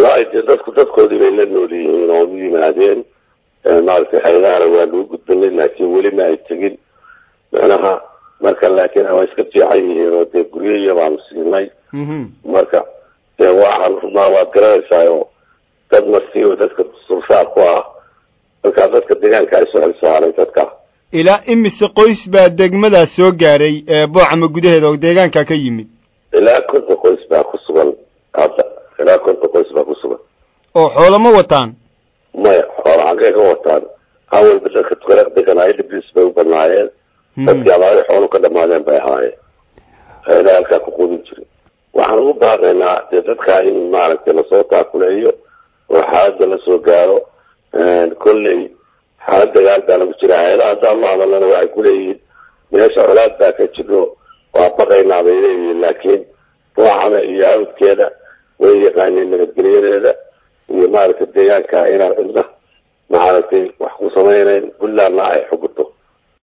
wallaahi dee dadku dadkoodii bay la nool yihiin oo u yimaadeen maaragtay haydahana waa lagu gudbanay laakiin weli ma ay tegin macnaha marka laakiin waa iska fiican yihiin oo dee guryihiya baanu siinay marka dee waxaan rubnaa waad garanaysaa oo dad marsiiba dadka sulsaar ku ah markaa dadka deegaanka ay soo xilsaaray dadka ilaa imise qoys baa degmadaas soo gaaray boocama gudaheeda oo deegaanka ka yimid ilaa konton qoys baa ku sugan hadda ilaa konton qoys baa ku sugan oo xoolo ma wataan maya xoola xaggee ka wataan awalba dadka tukala deganaayo dhibis bay u badnaayeen dadkii abaari xoolu ka dhamaadeen bay ahaayeen hayla halkaa ku qudin jirin waxaan ugu baaqaynaa dee dadkaa in maaragtay lasoo taakuleeyo oo xaaladda lasoo gaaro kolley xaalad dagaal baa lagu jira haylaha haddaan la hadalana waxay kuleeyihiin meesha colaad baa ka jiro waa baqaynaa bay leeyihiin laakiin ruuxana iyo awdkeeda way yaqaaneen nabadgelyadeeda iyo maaragtay deegaanka inaan cidna maaragtay wax ku samaynayn puntlandna ay